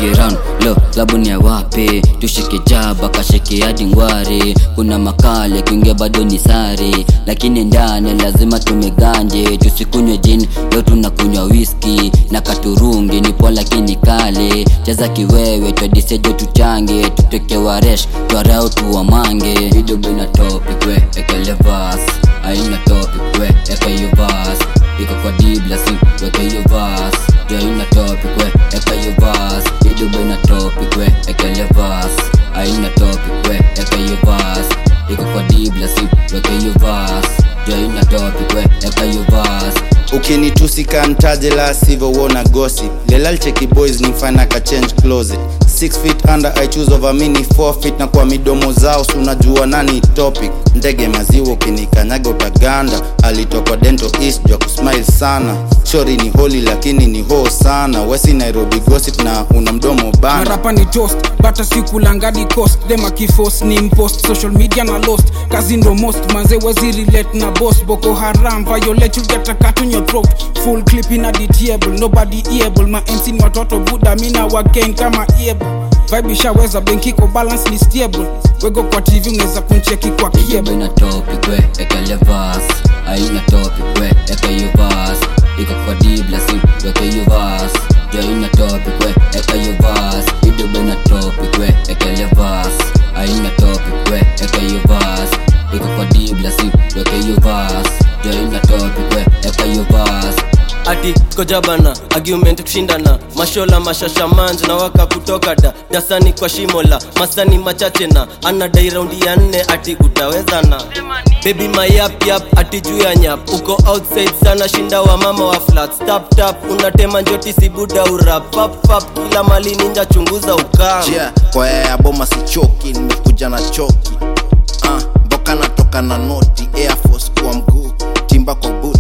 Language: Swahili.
tushike round lo klabu ni ya wapi tushike jaba kashike hadi ngware kuna makale kuingia bado ni sare lakini ndani lazima tumeganje tusikunywe jin leo tunakunywa whisky na katurungi nipo lakini kale cheza kiwewe twadisejo tuchange tuteke waresh twarau tuwamange idobo ina topic we ekelevas aina topic we eka hiyo vas iko kwa dibla si weke hiyo vas jo ina topic we eka hiyo vas idobo ina topic we ekelevas aina topic we eka hiyo vas iko kwa dibla si weke hiyo vas jo ina topic we eka hiyo vas ukinitusika ntaje la sivyo wona gossip lelalcheki boys nifana ka change closet 6 feet under i choose over mini 4 feet na kwa midomo zao sunajua nani topic ndege maziwa ukinikanyaga utaganda alitokwa dento east jwa kusmile sana shori ni holi lakini ni ho sana wesi nairobi gossip na una mdomo bana marapa ni toast bata sikulangadi cost dema kifos ni mpost social media na lost kazi ndo most manze wezi relate na boss boko haram violate you get a cut on your throat full clip in a dtable nobody able ma mc ni watoto buda mina waken kama able vibe ishaweza benki ko balance ni stable wego kwa tv unaweza kuncheki kwa idobo kiebo ina topic we ekelevas aina topic we eka hiyo vas iko kwa dibla si weke hiyo vas jo ina topic we eka hiyo vas idobo ina topic we ekelevas aina topic we eka hiyo vas iko kwa dibla si weke hiyo vas jo ina topic we eka hiyo vas ati kojabana argument kushindana mashola mashasha manjo na waka kutoka da dasani kwa shimola masani machache na anadai raundi ya nne ati utawezana bebi mayapyap ati juu ya nyap uko outside sana shinda wa mama wa flat tap tap unatema njoti sibuda urap pap pap kila mali ninja chunguza ukam yeah, kwa ya boma sichoki nimekuja na choki uh, mboka natoka na noti air force kwa mguu timba kwa boot